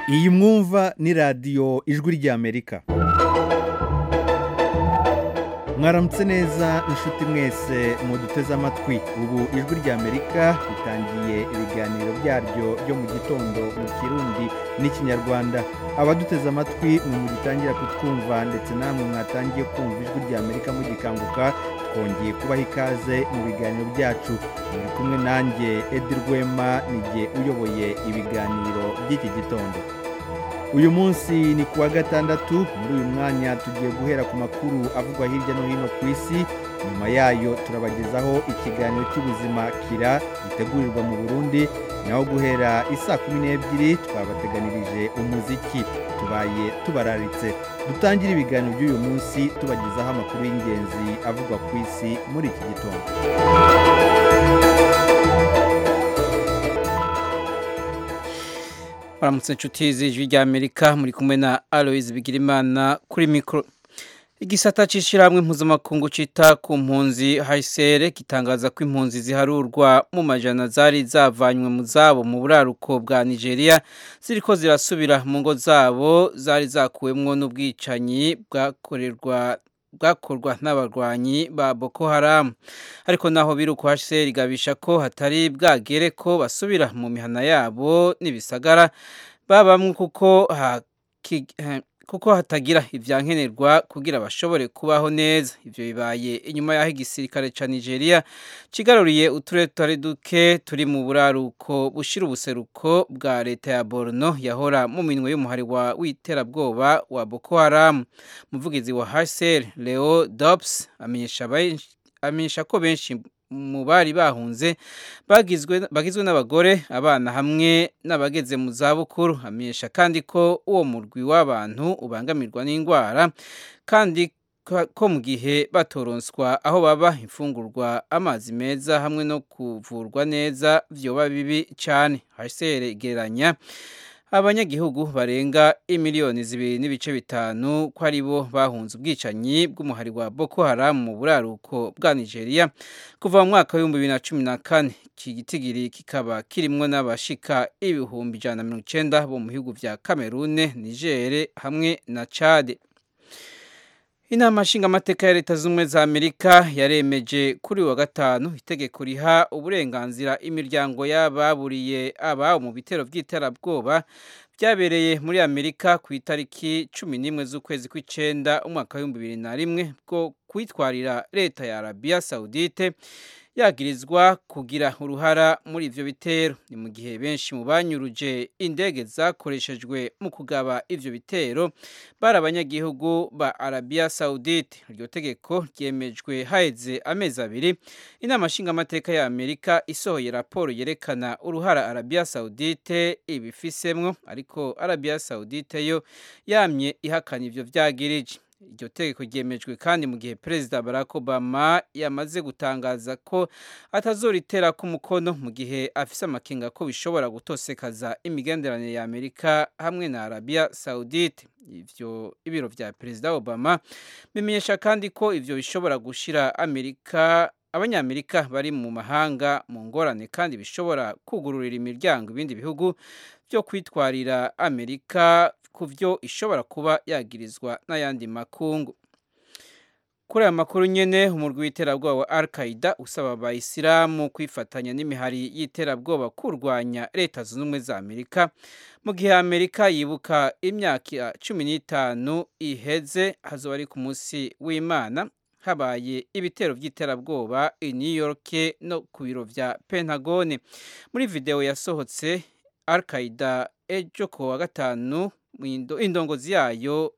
iyi mwumva ni radiyo ijwi ry'amerika mwaramutse neza inshuti mwese muduteze amatwi ubu ijwi ry'amerika ritangiye ibiganiro byaryo byo mu gitondo mu kirundi n'ikinyarwanda abaduteze amatwi mwe mugitangira kutwumva ndetse namwe mwatangiye kumva ijwi ry'amerika mugikanguka twongeye kubaha ikaze mu biganiro byacu muri kumwe nanjye edi rwema nijye uyoboye ibiganiro by'iki gitondo uyu munsi ni ku wa gatandatu muri uyu mwanya tugiye guhera ku makuru avugwa hirya no hino ku isi nyuma yayo turabagezaho ikiganiro cy'ubuzima kira gitegurirwa mu burundi naho guhera isaa kumi n'ebyiri twabateganirije umuziki tubaye tubararitse dutangire ibiganiro by'uyu munsi tubagezaho amakuru y'ingenzi avugwa ku isi muri iki gitondo baramutse inshuti z'ijwi ry'amerika muri kumwe na aloise bigirimana kuri mikoro igisata cy'ishyirahamwe mpuzamakungu cyita ku mpunzi hayisere gitangaza ko impunzi ziharurwa mu majana zari zavanywe mu zabo mu buraruko bwa nigeria ziriko zirasubira mu ngo zabo zari zakuwemwo n'ubwicanyi bwakorerwa bwakorwa n'abarwanyi ba Boko Haram ariko naho biruko HCR igabisha ko hatari bwagere ko basubira mu mihana yabo n'ibisagara babamwe kuko ha, ki, ha, kuko hatagira ivyankenerwa kugira bashobore kubaho neza ivyo bibaye inyuma yaho igisirikare ca Nigeria kigaruriye uturere tutari duke turi mu buraruko bushira ubuseruko bwa leta ya Borno yahora mu minwe y'umuhari wa witerabwoba wa Boko Haram umuvugizi wa HCR Leo Dobbs amenyesha amenyesha ko benshi mu bari bahunze bagizwe bagizwe n'abagore abana hamwe n'abageze mu zabukuru amenyesha kandi ko uwo murwi w'abantu ubangamirwa n'indwara kandi ko mu gihe batoronswa aho baba imfungurwa amazi meza hamwe no kuvurwa neza vyoba bibi cyane HCR igereranya abanyagihugu barenga imiliyoni zibiri n'ibice bitanu ko ari bo bahunze ubwicanyi bw'umuhari wa Boko Haram mu buraruko bwa Nigeria kuva mu mwaka w'ibihumbi bibiri na cumi na kane iki gitigiri kikaba kirimwo n'abashika ibihumbi ijana na mirongo icenda bo mu bihugu vya Cameroon, Niger hamwe na Chad. Inama nshingamateka ya leta z'ubumwe za Amerika yaremeje kuri wa gatanu itegeko riha uburenganzira imiryango y'ababuriye ababo mu bitero by'iterabwoba byabereye muri Amerika ku itariki cumi n'imwe z'ukwezi kw'icenda umwaka w'ibihumbi bibiri na rimwe bwo kwitwarira leta ya Arabia Saudite yagirizwa kugira uruhara muri ivyo bitero ni mu gihe benshi mu banyuruje indege zakoreshejwe mu kugaba ivyo bitero bari abanyagihugu ba Arabia Saudite iryo tegeko ryemejwe haheze amezi abiri inama nshingamateka ya Amerika isohoye raporo yerekana uruhara Arabia Saudite ibifisemwo ariko Arabia Saudite yo yamye ihakana ivyo vyagirije iryo tegeko ryemejwe kandi mu gihe perezida barack obama yamaze gutangaza ko atazoritera ku mukono mu gihe afise amakenga ko bishobora gutosekaza imigenderanire ya amerika hamwe na arabia saudite ivyo ibiro vya perezida obama bimenyesha kandi ko ivyo bishobora gushira amerika abanyamerika bari mu mahanga mu ngorane kandi bishobora kugururira imiryango ibindi bihugu byo kwitwarira amerika ku byo ishobora kuba yagirizwa n'ayandi makungu kuri aya makuru nyene umurwi w'iterabwoba wa al qaida usaba abayisilamu kwifatanya n'imihari y'iterabwoba kurwanya leta zunze ubumwe za amerika mu gihe amerika yibuka imyaka cumi n'itanu iheze hazoba ari ku munsi w'imana habaye ibitero by'iterabwoba i new york no ku biro vya pentagone muri videwo yasohotse al qaida ejo ku wa gatanu indongozi yayo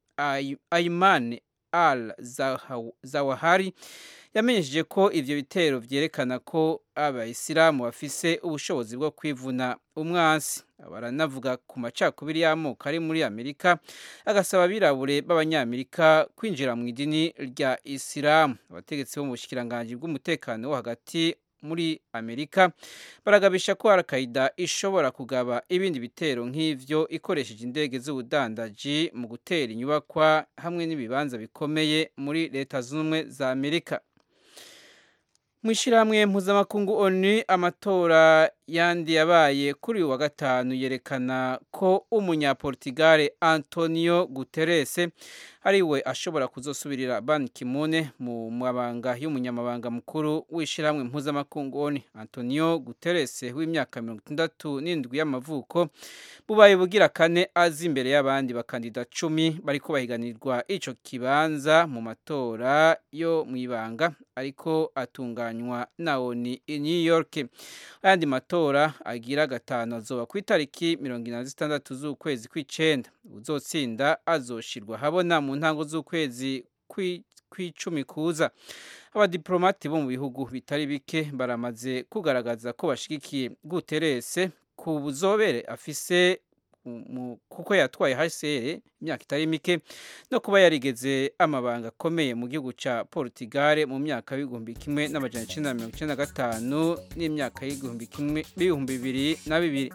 ayman al zawahari yamenyesheje ko ivyo bitero vyerekana ko abayisilamu bafise ubushobozi bwo kwivuna umwansi baranavuga ku macakubiri y'amoko ari muri amerika agasaba abirabure b'abanyamerika kwinjira mu idini rya isilamu abategetsi bo mu bushikiranganji bw'umutekano wo hagati muri amerika baragabisha ko al-qaida ishobora kugaba ibindi bitero nk'ivyo ikoresheje indege z'ubudandaji mu gutera inyubakwa hamwe n'ibibanza bikomeye muri leta z'ubumwe za amerika mu ishyirahamwe mpuzamakungu onu amatora yandi yabaye kuri uyu wa gatanu yerekana ko umunyaportigare antonio guterres ari we ashobora kuzosubirira ban kimune mu mabanga y'umunyamabanga mukuru w'ishyirahamwe mpuzamakungu onu antonio guterres w'imyaka mirongo itandatu n'indwi y'amavuko bubaye bugira kane azi imbere y'abandi bakandida cumi bari bahiganirwa icyo kibanza mu matora yo mu ibanga ariko atunganywa na oni i new york ayandi matora agira gatanu azoba ku itariki mirongo ine na zitandatu z'ukwezi kw'icenda uzotsinda azoshirwa habona mu ntango z'ukwezi kw'icumi kuza abadiplomati bo mu bihugu bitari bike baramaze kugaragaza ko bashigikiye guterese ku buzobere afise kuko yatwaye HCR imyaka itari mike no kuba yarigeze amabanga akomeye mu gihugu cya Portugal mu myaka y'igihumbi kimwe n'amajana icenda na mirongo icenda na gatanu n'imyaka y'igihumbi kimwe b'ibihumbi bibiri na bibiri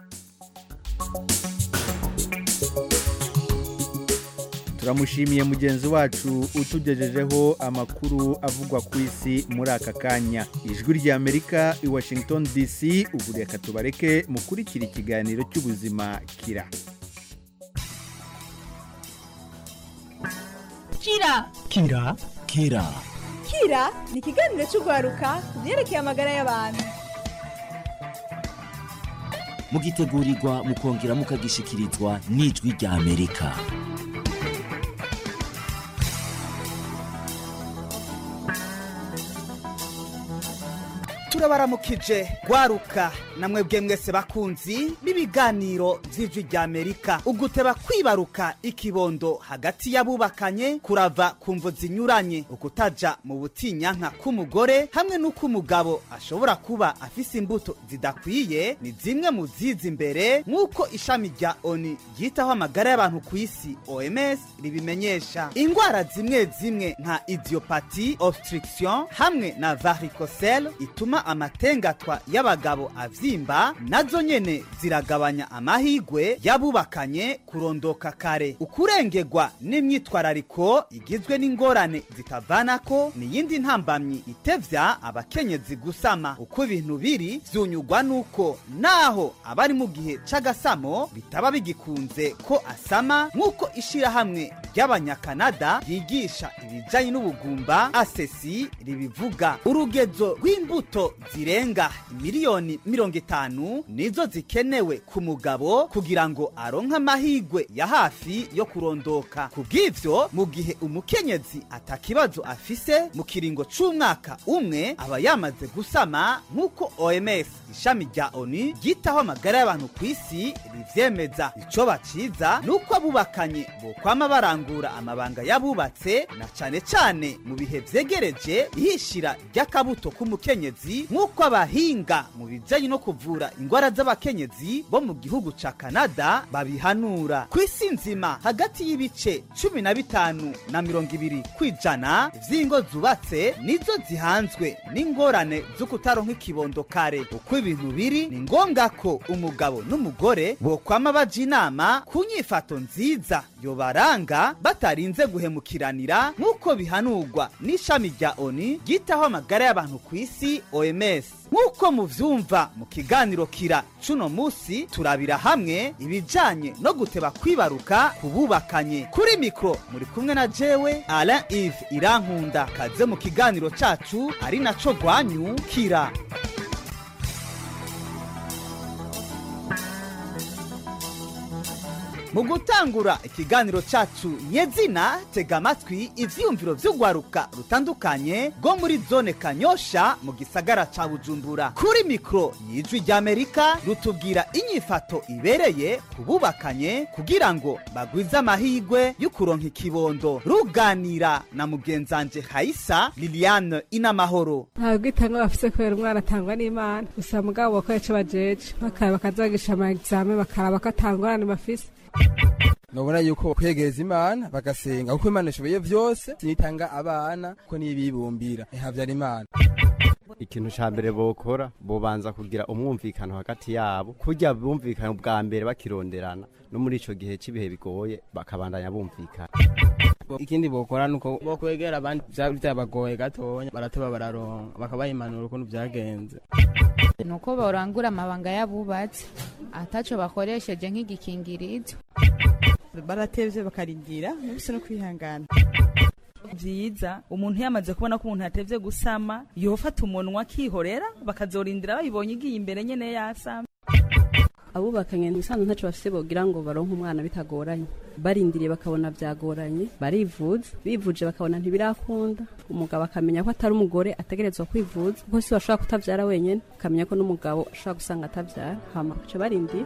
turamushimiye mugenzi wacu utugejejeho amakuru avugwa ku isi muri aka kanya ijwi ry'amerika i washington dc ubu reka tubareke mukurikira ikiganiro cy'ubuzima kira kira kira kira kira ni ikiganiro cy'urwaruka ku byerekeye amagara y'abantu mugitegurirwa mukongera mukagishikirizwa n'ijwi ry'amerika turabaramukije gwaruka namwe bwe mwese bakunzi b'ibiganiro by'ijwi ry'amerika uguteba kwibaruka ikibondo hagati y'abubakanye kurava ku mvu zinyuranye ukutaja mu butinyanka k'umugore hamwe n'uko umugabo ashobora kuba afise imbuto zidakwiye ni zimwe mu ziza imbere nk'uko ishami rya oni ryitaho amagara y'abantu ku isi oms ribimenyesha indwara zimwe zimwe nka idiopati obstruction hamwe na varicocele ituma amatengatwa y'abagabo avyimba nazo nyene ziragabanya amahigwe y'abubakanye kurondoka kare ukurengerwa n'imyitwarariko igizwe n'ingorane zitavanako niyindi ntambamyi itevya abakenyezi gusama uko ibintu biri vyunyugwa nuko naho abari mu gihe c'agasamo bitaba bigikunze ko asama nk'uko ishirahamwe ry'abanyakanada ryigisha ibijanye n'ubugumba asesi ribivuga urugezo rw'imbuto zirenga miliyoni mirongo itanu nizo zikenewe ku mugabo kugira ngo aronke amahigwe ya hafi yo kurondoka ku bw'ivyo mu gihe umukenyezi atakibazo afise mu kiringo c'umwaka umwe aba yamaze gusama nk'uko oms ishami rya oni ryitaho amagara y'abantu ku isi rivyemeza ico baciza ni uko abubakanye bokwama barangura amabanga y'abubatse na cane cane mu bihe vyegereje ihishira ry'akabuto k'umukenyezi nk'uko abahinga mu bijanye no kuvura ingwara z'abakenyezi bo mu gihugu ca kanada babihanura ku isi nzima hagati y'ibice cumi na bitanu na mirongo ibiri kw'ijana vy'ingo zubatse nizo zihanzwe n'ingorane zo kutaronka ikibondo kare uko ibintu biri ni ngombwa ko umugabo n'umugore bokwama baja inama ku nyifato nziza yobaranga batarinze guhemukiranira nk'uko bihanurwa n'ishami rya oni ryitaho amagara y'abantu ku isi oms nk'uko muvyumva mu kiganiro kira cuno musi turabira hamwe ibijanye no guteba kwibaruka kububakanye kuri mikro muri kumwe na jewe alain ive irankunda kaze mu kiganiro cacu ari naco rwanyu kira mu gutangura ikiganiro cacu nyezina tega amatwi ivyiyumviro vy'urwaruka rutandukanye rwo muri zone kanyosha mu gisagara ca bujumbura kuri mikro y'ijwi ry'amerika rutubwira inyifato ibereye kububakanye kugira ngo bagwize amahigwe y'ukuronka ikibondo ruganira na mugenzanje hayisa liliane inamahoro ntabwo itanga bafise kubera umwana atangwa n'imana gusa mugabo bakora ico bajeje bakaba bakazagisha ama exame bakaraba ko atangorane bafise nobona yuko kwegereza imana bagasenga kuko imana ishoboye vyose sinitanga abana ko nibibumbira ihavyara imana ikintu ca mbere bokora bobanza kugira umwumvikano hagati yabo kurya bumvikana bwa mbere bakironderana no muri ico gihe c'ibihe bigoye bakabandanya bumvikana ikindi bokora nuko bokwegera abandi vyaba vyabagoye gatonya barateba bararonka bakabaha impanuro ukuntu vyagenze nuko borangura amabanga y'abubatsi ataco bakoresheje nk'igikingirizo baratevye bakarindira ntibise no kwihangana vyiza umuntu yamaze kubona ko umuntu yatevye gusama yofata umunwa akihorera bakazorindira bayibonye igiye imbere nyene yasama abubakanye ibisanzwe ntaco bafise bogira ngo baronke umwana bitagoranye barindiriye bakabona vyagoranye barivuza bivuje bakabona ntibirakunda umugabo akamenya ko atari umugore ategerezwa kwivuza kuko si bashobora kutavyara wenyene akamenya ko n'umugabo ashobora gusanga atavyara hama baca barindira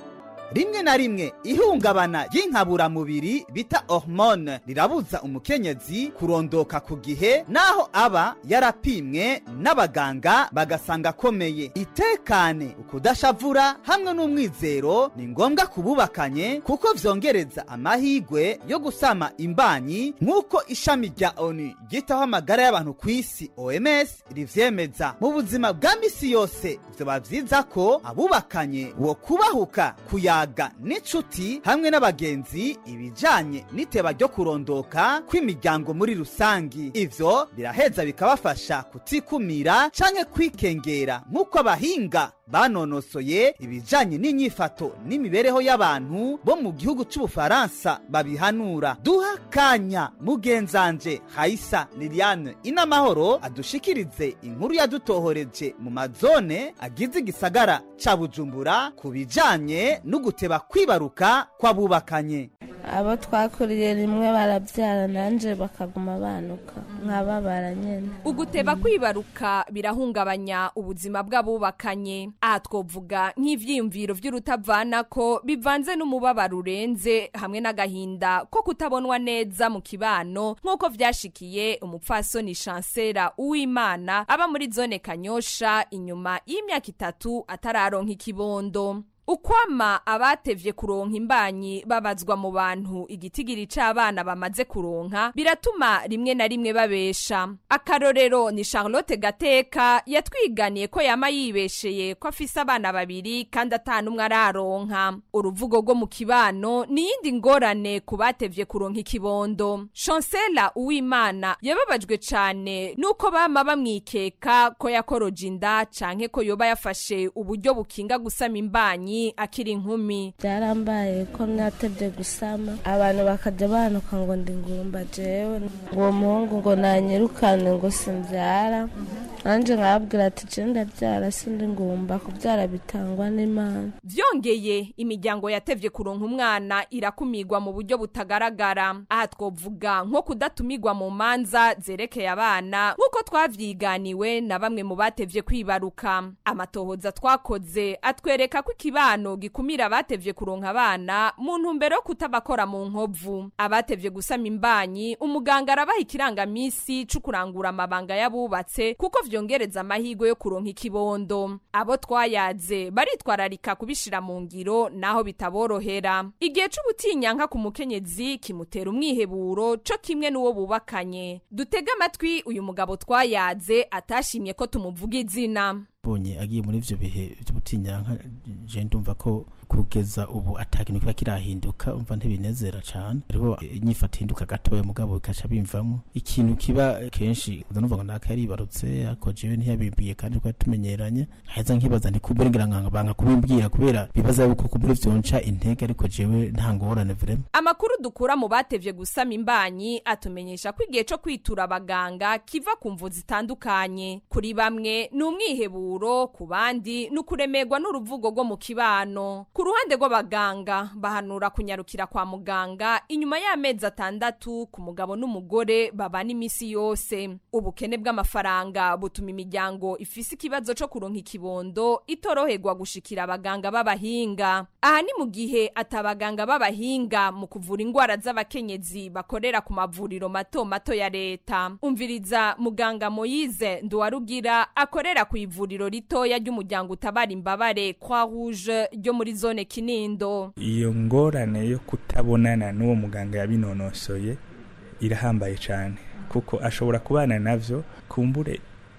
rimwe na rimwe ihungabana ry'inkaburamubiri bita hormone rirabuza umukenyezi kurondoka ku gihe naho aba yarapimwe n'abaganga bagasanga akomeye itekane ukudashavura hamwe n'umwizero ni ngombwa kububakanye kuko vyongereza amahigwe yo gusama imbanyi nk'uko ishami rya onu ryitaho amagara y'abantu ku isi oms rivyemeza mu buzima bwa misi yose vyoba vyiza ko abubakanye wo kubahuka kuya kuyaga n'inshuti hamwe n'abagenzi ibijanye n'iteba ryo kurondoka kw'imiryango muri rusangi ivyo biraheza bikabafasha kutikumira canke kwikengera nk'uko abahinga banonosoye ibijanye n'inyifato n'imibereho y'abantu bo mu gihugu c'ubufaransa babihanura duha kanya mugenzanje haisa liliane inamahoro adushikirize inkuru yadutohoreje mu mazone agize igisagara ca bujumbura ku bijanye n'uguteba kwibaruka kw'abubakanye abo twakuriye rimwe barabyara nanje bakaguma banuka nkababara nyene uguteba kwibaruka birahungabanya ubuzima bw'abubakanye aha twovuga nk'ivyiyumviro vy'urutavanako bivanze n'umubabaro urenze hamwe n'agahinda ko kutabonwa neza mu kibano nk'uko vyashikiye umupfasoni chancera uwimana aba muri zone kanyosha inyuma y'imyaka itatu atararonka ikibondo ukwama abatevye kuronka imbanyi babazwa mu bantu igitigiri c'abana bamaze kuronka biratuma rimwe na rimwe babesha akarorero ni charlotte gateka yatwiganiye ko yama yibesheye ko afise abana babiri kandi atanumwe araronka uruvugo rwo mu kibano ni yindi ngorane ku batevye kuronka ikibondo chancela uwimana yababajwe cane nuko bama bamwikeka ko yakoroje inda canke ko yoba yafashe uburyo bukinga gusama imbanyi akiri inkumi byarambaye ko natebye gusama abantu bakajya banuka ngo ndi ngumba jewe ngo uwo muhungu ngo nanyirukane ngo simbyara nanjye nkababwira ati je ndabyara sindi ngumba kubyara bitangwa n'imana vyongeye imiryango yatevye kuronka umwana irakumigwa mu buryo butagaragara aha twovuga nko kudatumigwa mu manza zerekeye abana nk'uko twavyiganiwe na bamwe mu batevye kwibaruka amatohoza twakoze atwereka ko ikibano gikumira abatevye kuronka abana mu ntumbero yo kutabakora mu nkovu abatevye gusama imbanyi umuganga arabaha ikirangamisi c'ukurangura amabanga y'abubatse kuko vyongereza amahirwe yo kuronka ikibondo abo twayaze baritwararika kubishira mu ngiro naho bitaborohera igihe c'ubutinyanka ku mukenyezi kimutera umwiheburo co kimwe n'uwo bubakanye dutege amatwi uyu mugabo twayaze atashimye ko tumuvuga izina bonye agiye muri ivyo bihe vy'ubutinyanka je ndumva ko kugeza ubu atakintu kiba kirahinduka umva ntibinezera cane ariho inyifato ihinduka gatoya mugabo bikaca bimvamo ikintu kiba kenshi numva ngo naka yaribarutse ariko jewe ntiyabimbiye kandi twari tumenyeranye heza nkibaza ntikubure ngira ngo banga kubimbwira kubera bibaza yuko kubure vyonca intege ariko jewe nta ngorane vrema amakuru dukura mu batevye gusama imbanyi atumenyesha ko igihe co kwitura abaganga kiva ku mvu zitandukanye kuri bamwe ni umwiheburo ku bandi ni ukuremerwa n'uruvugo rwo mu kibano ku ruhande rw'abaganga bahanura kunyarukira kwa muganga inyuma y'amezi atandatu ku mugabo n'umugore babana iminsi yose ubukene bw'amafaranga butuma imiryango ifise ikibazo co kuronka ikibondo itoroherwa gushikira abaganga b'abahinga aha ni mu gihe atabaganga b'abahinga mu kuvura indwara z'abakenyezi bakorera ku mavuriro mato mato ya leta umviriza muganga moyize nduwarugira akorera ku ivuriro ritoya ry'umuryango utabara imbabare kwa rouge ryo muri zone kinindo iyo ngorane yo kutabonana n'uwo muganga yabinonosoye irahambaye cyane kuko ashobora kubana navyo kumbure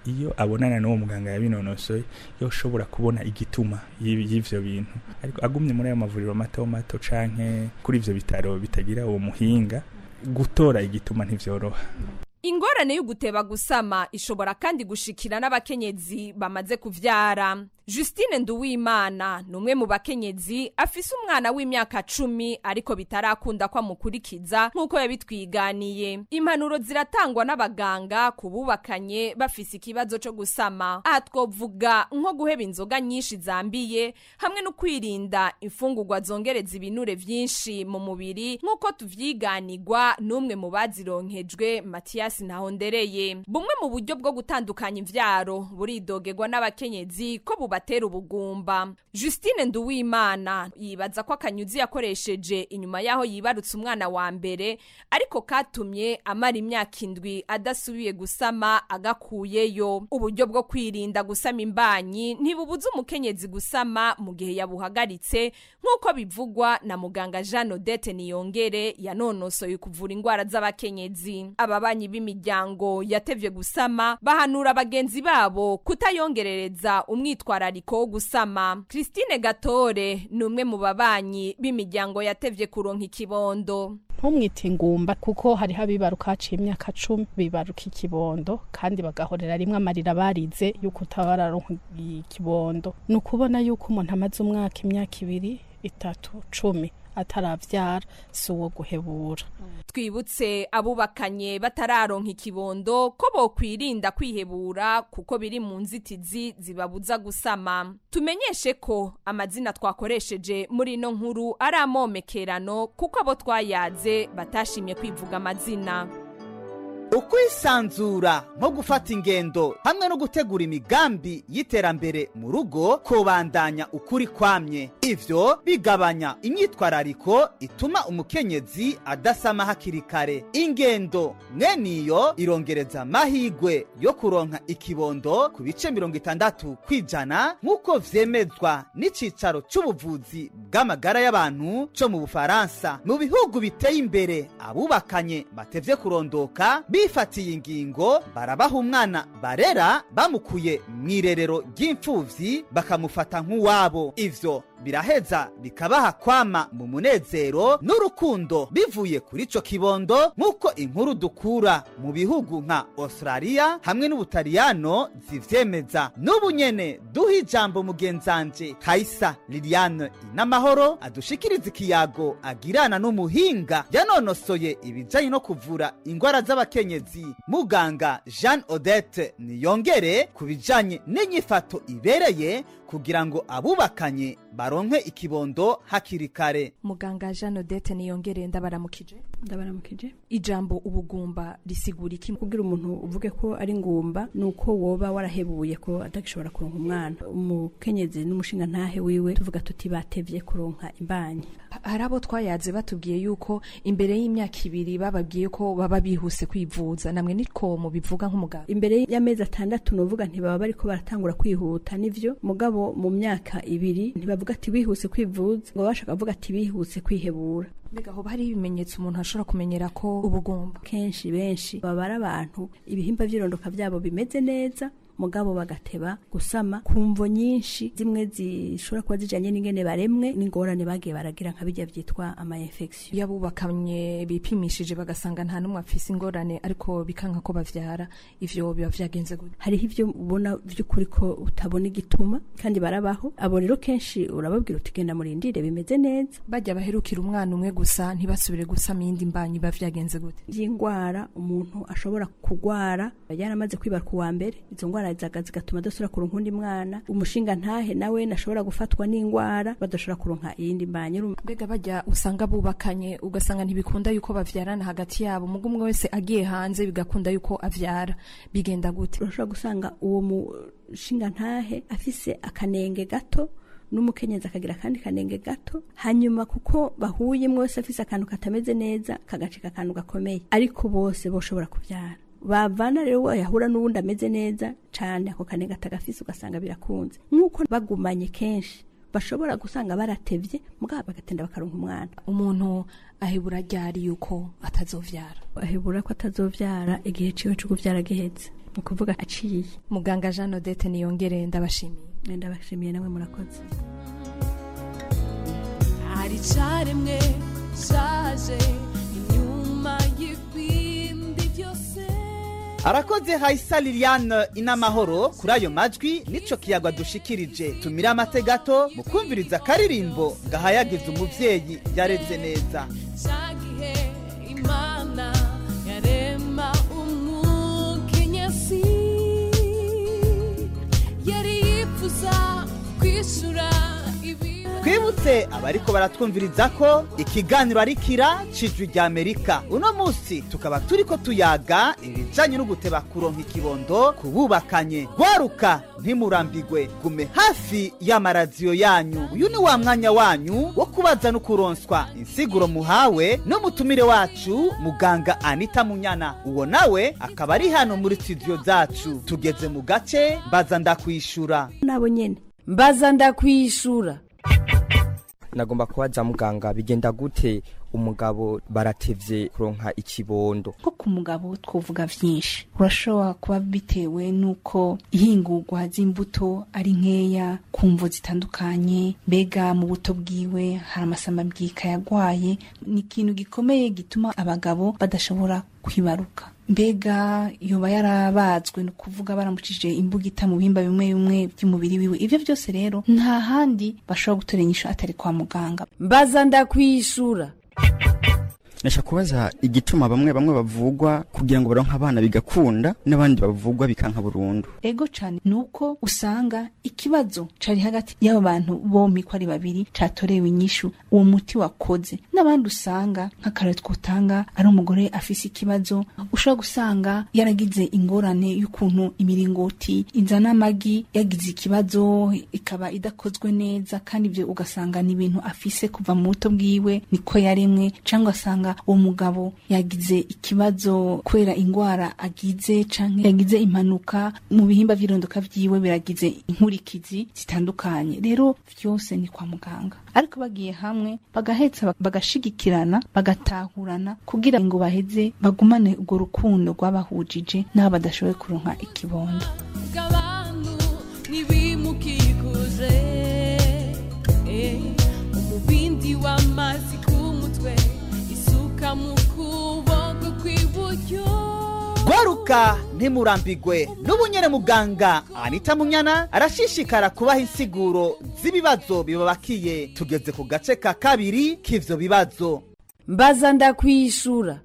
iyo abonana n'uwo muganga yabinonosoye yoshobora kubona igituma y'ibi- y'ivyo bintu ariko agumye muri ayo mavuriro mato mato canke kuri ivyo bitaro bitagira uwo muhinga gutora igituma ntivyoroha ingorane yo guteba gusama ishobora kandi gushikira n'abakenyezi bamaze kuvyara justine nduwimana ni umwe mu bakenyezi afise umwana w'imyaka cumi ariko bitarakunda ko amukurikiza nk'uko yabitwiganiye impanuro ziratangwa n'abaganga ku bubakanye bafise ikibazo co gusama aha twovuga nko guheba inzoga nyinshi zambiye hamwe no kwirinda imfungurwa zongereza ibinure vyinshi mu mubiri nk'uko tuvyiganirwa n'umwe mu bazironkejwe matiyasi ntahondereye bumwe mu buryo bwo gutandukanya imvyaro buridogerwa n'abakenyezi ko bubatera ubugumba justine nduwimana yibaza ko akanyuzi yakoresheje inyuma y'aho yibarutse umwana wa mbere ariko katumye amara imyaka indwi adasubiye gusama agakuyeyo uburyo bwo kwirinda gusama imbanyi ntibubuza umukenyezi gusama mu gihe yabuhagaritse nk'uko bivugwa na muganga jean odette niyongere yanonosoye kuvura indwara z'abakenyezi ababanyi b'imiryango yatevye gusama bahanura bagenzi babo kutayongerereza umwitwarariko wo gusama christine gatore ni umwe mu babanyi b'imiryango yatevye kuronka ikibondo ntumwite ingumba kuko hariho abibaruka haciye imyaka cumi bibaruka ikibondo kandi bagahorera rimwe amarira barize yuko utabararonka ikibondo ni ukubona yuko umuntu amaze umwaka imyaka ibiri itatu cumi ataravyara si uwo guhebura twibutse abubakanye batararonka ikibondo ko bokwirinda kwihebura kuko biri mu nzitizi zibabuza gusama tumenyeshe ko amazina twakoresheje muri ino nkuru ari amomekerano kuko abo twayaze batashimye kwivuga amazina ukwisanzura nko gufata ingendo hamwe no gutegura imigambi y'iterambere mu rugo kubandanya ukuri kwamye ivyo bigabanya imyitwarariko ituma umukenyezi adasama hakiri kare ingendo mweniyo irongereza amahigwe yo kuronka ikibondo ku bice mirongo itandatu kw'ijana nk'uko vyemezwa n'icicaro c'ubuvuzi bw'amagara y'abantu co mu bufaransa mu bihugu biteye imbere abubakanye batevye kurondoka bifatiye ingingo barabaha umwana barera bamukuye mu irerero ry'imfuvyi bakamufata nk'uwabo ivyo biraheza bikabaha kwama mu munezero n'urukundo bivuye kuri ico kibondo nk'uko inkuru dukura mu bihugu nka australia hamwe n'ubutaliyano zivyemeza n'ubu nyene duha ijambo mugenzanje kaisa liliane inamahoro adushikiriza ikiyago agirana n'umuhinga yanonosoye ibijanye no kuvura ingwara z'abakenyezi muganga jean odette niyongere ku bijanye n'inyifato ibereye kugira ngo abubakanye baronke ikibondo hakiri kare muganga jean odette niyongere ndabaramukije ndabaramukije ijambo ubugumba risigura iki kugira umuntu uvuge ko ari ngumba ni uko woba warahebuye ko atagishobora kuronka umwana umukenyezi n'umushinga ntahe wiwe tuvuga tuti batevye kuronka imbanyi hari abo twayaze batubwiye yuko imbere y'imyaka ibiri bababwiye ko baba bihuse kwivuza namwe niko mubivuga nk'umuganga imbere y'amezi atandatu nuvuga ntibaba bariko baratangura kwihuta nivyo mugabo mu myaka ibiri ntibavuga ati bihuse kwivuza ngo bashaka kuvuga ati bihuse kwihebura mbega hoba hari ibimenyetso umuntu ashobora kumenyera ko ubugumba kenshi benshi baba ari abantu ibihimba vy'irondoka vyabo bimeze neza mugabo bagateba gusama ku mvo nyinshi zimwe zishobora kuba zijanye n'ingene baremwe n'ingorane bagiye baragira nka bijya vyitwa ama infection iyo abubakanye bipimishije bagasanga nta n'umwe afise ingorane ariko bikanka ko bavyara ivyo biba vyagenze gute hariho ivyo ubona vy'ukuri ko utabona igituma kandi barabaho abo rero kenshi urababwira uti genda murindire bimeze neza bajya baherukira umwana umwe gusa ntibasubire gusama iyindi mbanyi biba vyagenze gute vy'ingwara umuntu ashobora kugwara yaramaze kwibaruka uwa mbere izo ngwara zaga zigatuma adashobora kuronka undi mwana umushinga ntahe nawe nashobora gufatwa n'ingwara badashobora kuronka iyindi mbanyi mbega bajya usanga bubakanye ugasanga ntibikunda yuko bavyarana hagati yabo mugo umwe wese agiye hanze bigakunda yuko avyara bigenda gute urashobora gusanga uwo mushinga ntahe afise akanenge gato n'umukenyezi akagira akandi kanenge gato hanyuma kuko bahuye mwese afise akantu katameze neza kagacika akantu gakomeye ariko bose boshobora kuvyara bavana rero yahura n'uwundi ameze neza cane ako kanenge atagafise ugasanga birakunze nk'uko bagumanye kenshi bashobora gusanga baratevye mugabo bagatenda bakaronka umwana umuntu ahebura ryari yuko atazovyara ahebura ko atazovyara igihe ciwe co kuvyara giheze ni ukuvuga aciye muganga jean odette niyongere ndabashimiye ndabashimiye nawe murakoze hari icaremwe caje inyuma y'ibindi byose arakoze hayisa liliane inamahoro kuri ayo majwi nico kiyaga dushikirije tumire amate gato mu kumviriza akaririmbo gahayagiza umuvyeyi yareze neza cagihe imana yarema umukenyezi yari yifuza kwishura ibi twibutse abariko baratwumviriza ko ikiganiro ari kira cijwi rya amerika uno munsi tukaba turiko tuyaga ibijanye no guteba kuronka ikibondo kububakanye gwaruka ntimurambigwe gume hafi y'amaradiyo yanyu uyu ni wa mwanya wanyu wo kubaza no kuronswa insiguro muhawe n'umutumire wacu muganga anita munyana uwo nawe akaba ari hano muri studio zacu tugeze mu gace mbaza ndakwishura nabo nyene mbaza ndakwishura nagomba kubaza muganga bigenda gute umugabo baratevye kuronka ikibondo nko ku mugabo twovuga vyinshi urashobora kuba bitewe n'uko ihingurwa z'imbuto ari nkeya ku mvo zitandukanye mbega mu buto bwiwe hari amasamabwika yagwaye ni ikintu gikomeye gituma abagabo badashobora kwibaruka mbega yoba yarabazwe ni ukuvuga baramucishije imbugita mu bihimba bimwe bimwe by'umubiri wiwe ivyo byose rero nta handi bashobora gutora inyishu atari kwa muganga mbaza ndakwishura nasha kubaza igituma bamwe bamwe bavugwa kugira ngo baronke abana bigakunda n'abandi bavugwa bikanka burundu ego cane nuko usanga ikibazo cari hagati y'abo bantu bompi ko ari babiri catorewe inyishu uwo muti wakoze n'abandi usanga nk'akarere twotanga ari umugore afise ikibazo ushobora gusanga yaragize ingorane y'ukuntu imiringoti izana amagi yagize ikibazo ikaba idakozwe neza kandi ivyo ugasanga ni ibintu afise kuva mu buto bwiwe niko yaremwe cyangwa asanga uwo mugabo yagize ikibazo kubera ingwara agize canke yagize impanuka mu bihimba vy'irondoka vyiwe biragize inkurikizi zitandukanye rero vyose ni kwa muganga ariko bagiye hamwe bagahetsa bagashigikirana bagatahurana kugira ngo baheze bagumane urwo rukundo rwabahujije n'abo badashoboye kuronka ikibondo bw'abantu ntibimukikuze eh, umubindi w'amazi ku mutwe isuka mu kuboko kw'iburyo gwaruka ntimurambigwe n'ubunyere muganga anita munyana arashishikara kubaha insiguro z'ibibazo bibabakiye tugeze ku gace ka kabiri k'ivyo bibazo mbaza ndakwishura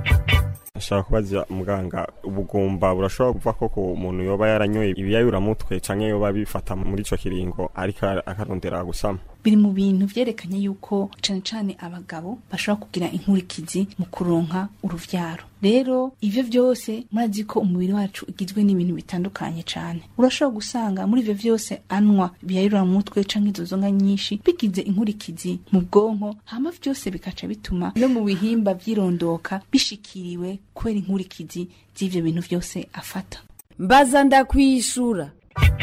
ashaka kubaza muganga ubugumba burashobora kuva ko ku muntu yoba yaranyoye ibiyayuramutwe canke yoba bifata muri ico kiringo ariko akarondera gusama biri mu bintu vyerekanye yuko cane cane abagabo bashobora kugira inkurikizi mu kuronka uruvyaro rero ivyo vyose murazi ko umubiri wacu ugizwe n'ibintu bitandukanye cane urashobora gusanga muri ivyo vyose anwa biyayurira mu mutwe canke izo nzoga nyinshi bigize inkurikizi mu bwonko hama vyose bikaca bituma no mu bihimba vyirondoka bishikiriwe kubera inkurikizi z'ivyo bintu vyose afata mbaza ndakwishura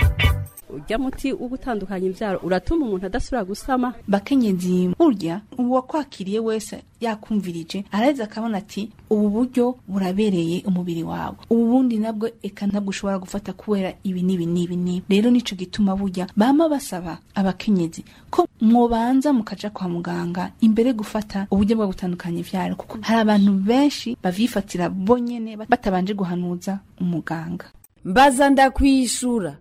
urya muti wo gutandukanya imbyaro uratuma umuntu adasubira gusama bakenyezi burya uwakwakiriye wese yakumvirije araheza akabona ati ubu buryo burabereye umubiri wawe ubu bundi nabwo eka ntabwo ushobora gufata kubera ibi n'ibi n'ibi n'ibi rero nico gituma burya bama basaba abakenyezi ko mwobanza mukaja kwa muganga imbere gufata uburyo bwo gutandukanya ivyaro kuko hari abantu benshi bavyifatira bonyene batabanje guhanuza umuganga mbaza ndakwishura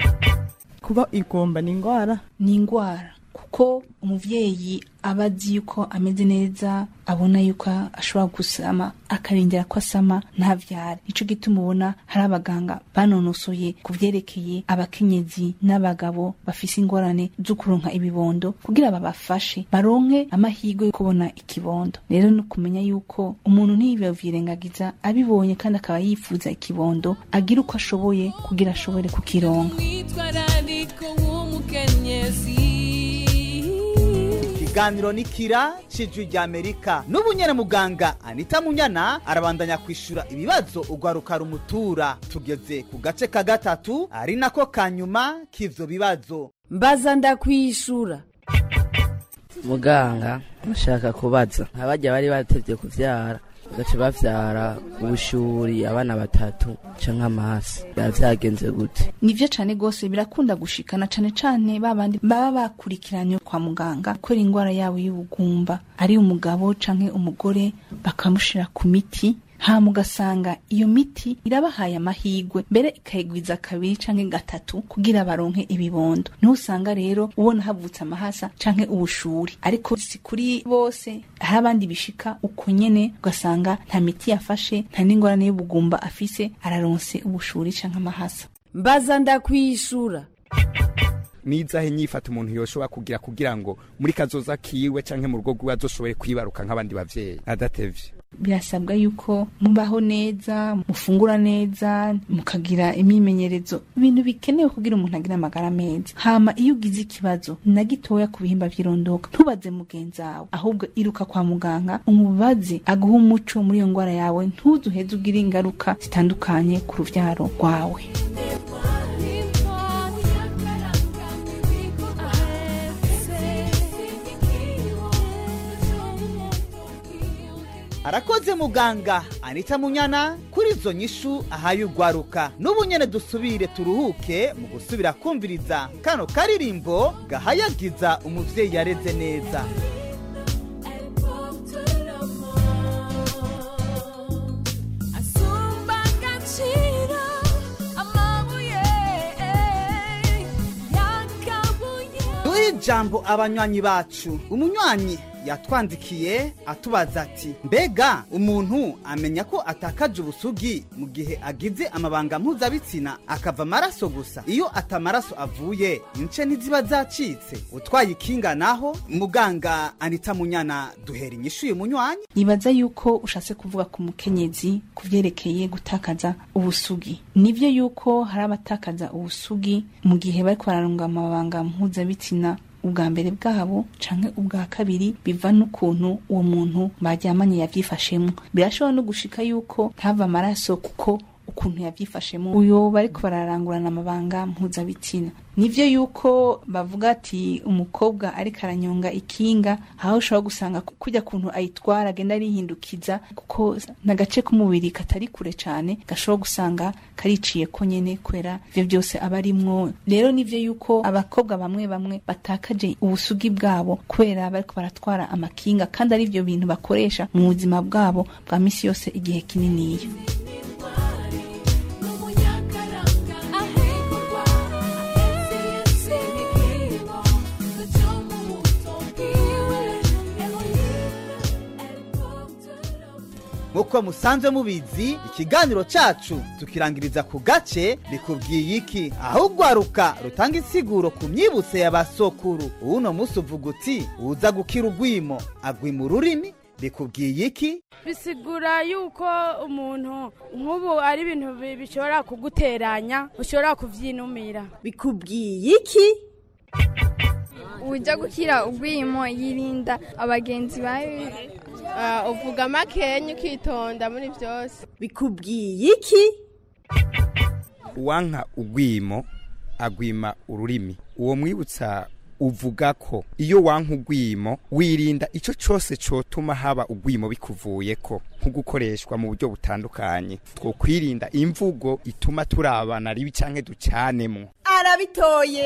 kuba igomba ni indwara ni indwara kuko umuvyeyi aba azi yuko ameze neza abona yuko ashobora gusama akarindira ko asama ntavyare nico gituma ubona hari abaganga banonosoye ku vyerekeye abakenyezi n'abagabo bafise ingorane zo kuronka ibibondo kugira babafashe baronke amahirwe yo kubona ikibondo rero ni ukumenya yuko umuntu ntiyivyirengagiza abibonye kandi akaba yifuza ikibondo agira uko ashoboye kugira ashobore kukironka umwitwarariko w'umukenyezi ikiganiro nikira cijwi rya amerika n'ubu nyene muganga anita munyana arabandanya kwishura ibibazo ugwaruka rumutura tugeze ku gace ka gatatu ari nako kanyuma k'ivyo bibazo mbaza ndakwishura muganga nshaka kubaza abajya bari batevye kuvyara bagaca bavyara ubushuri abana batatu canke amasi biba vyagenze gute nivyo cane gose birakunda gushikana cane cane babandi baba bakurikiranye kwa muganga kubera ingwara yabo y'ubugumba ari umugabo canke umugore bakamushira ku miti hama ugasanga iyo miti irabahaye amahigwe mbere ikayigwiza kabiri canke gatatu kugira baronke ibibondo niho usanga rero ubona havutse amahasa canke ubushuri ariko si kuri bose hari abandi bishika uko nyene ugasanga nta miti yafashe nta n'ingorane y'ubugumba afise araronse ubushuri canke amahasa mbaza ndakwishura nizahe nyifata umuntu yoshobora kugira kugira ngo muri kazoza kiwe canke mu rugo rwiwe azoshobore kwibaruka nk'abandi bavyeyi adatevye birasabwa yuko mubaho neza mufungura neza mukagira imyimenyerezo ibintu bikenewe kugira umuntu agire amagara meza hama iyo ugize ikibazo na gitoya ku bihimba vy'irondoka ntubaze mugenzi wawe ahubwo iruka kwa muganga umubaze aguha umuco muri iyo ngwara yawe ntuzuheze ugire ingaruka zitandukanye ku ruvyaro rwawe arakoze muganga anita munyana kuri izo nyishu ahaye ugwaruka n'ubu nyene dusubire turuhuke mu gusubira kumviriza kano karirimbo gahayagiza umuvyeyi yareze neza asumba agaciro amabuye yakabuye duhe ijambo abanywanyi bacu umunywanyi yatwandikiye atubaza ati mbega umuntu amenya ko atakaje ubusugi mu gihe agize amabanga mpuzabitsina akava amaraso gusa iyo atamaraso avuye ince ntiziba zacitse utwaye ikinga naho muganga anita munyana duhera inyishu uyu munywanyi nibaza yuko ushatse kuvuga ku mukenyezi ku vyerekeye gutakaza ubusugi nivyo yuko hari abatakaza ubusugi mu gihe bariko bararunga amabanga mpuzabitsina ubwa mbere bwabo canke ubwa kabiri biva n'ukuntu uwo muntu baryamanye yavyifashemo birashobora no gushika yuko ntava amaraso kuko ukuntu yavyifashemo uyo bariko bararangurana amabanga mpuzabitsina nivyo yuko bavuga ati umukobwa ariko aranyonga ikinga aho ushobora gusanga kujya kuntu ayitwara agenda arihindukiza kuko n'agace k'umubiri katari kure cane gashobora gusanga kariciye ko nyene kubera ivyo byose aba arimwo rero nivyo yuko abakobwa bamwe bamwe batakaje ubusugi bwabo kubera bariko baratwara amakinga kandi ari ivyo bintu bakoresha mu buzima bwabo bwa misi yose igihe kininiya nk'uko musanzwe mubizi ikiganiro cacu tukirangiriza ku gace bikubwiye iki aho ugwaruka rutanga insiguro ku myibutse ya basokuru uno musi uvuga uti uza gukira ugwimo agwima ururimi bikubwiye iki bisigura yuko umuntu nk'ubu ari ibintu bi- bishobora kuguteranya ushobora kuvyinumira bikubwiye iki ujya gukira ugwimo yirinda abagenzi bawe uvuga makenya ukitonda muri byose bikubwiye iki uwanka ugwimo agwima ururimi uwo mwibutsa uvuga ko iyo wanka ugwimo wirinda icyo cyose cyotuma haba ugwimo bikuvuyeko nko gukoreshwa mu buryo butandukanye two kwirinda imvugo ituma turabana ribi cyangwa ducanemo arabitoye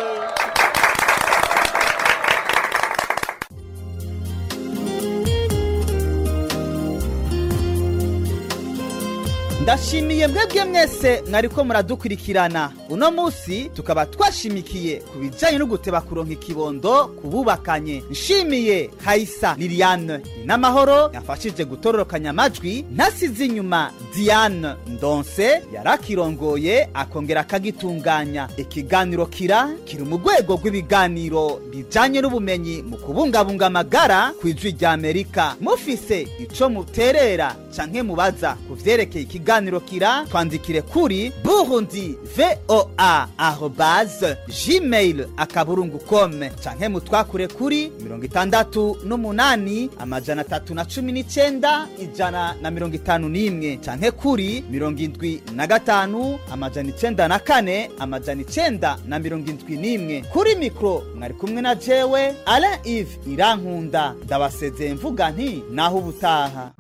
ndashimiye mwebwe mwese mwariko muradukurikirana uno musi tukaba twashimikiye ku bijanye no guteba kuronka ikibondo ku bubakanye nshimiye hayisa liliane inamahoro yafashije gutororokanya amajwi ntasize inyuma diane ndonse yarakirongoye akongera akagitunganya ikiganiro kira kiri mu rwego rw'ibiganiro bijanye n'ubumenyi mu kubungabunga amagara ku ijwi rya amerika mufise ico muterera canke mubaza ku vyerekeye ikiganiro ikiganiro kira twandikire kuri burundi voa arobase gmail akaburungu kome canke mutwakure kuri mirongo itandatu n'umunani amajana atatu na cumi n'icenda ijana na mirongo itanu n'imwe canke kuri mirongo indwi na gatanu amajana icenda na kane amajana icenda na mirongo indwi n'imwe kuri mikro mwari kumwe na jewe alain ive irankunda ndabasezeye mvuga nti naho ubutaha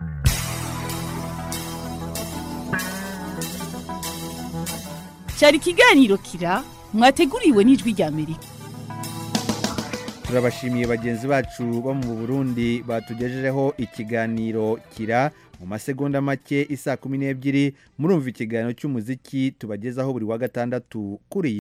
cyari ikiganiro kira mwateguriwe n'ijwi rya amerika turabashimiye bagenzi bacu bo mu burundi batugejejeho ikiganiro kira mu masegonda make isa kumi n'ebyiri murumva ikiganiro cy'umuziki tubagezaho buri wa gatandatu kuri iyi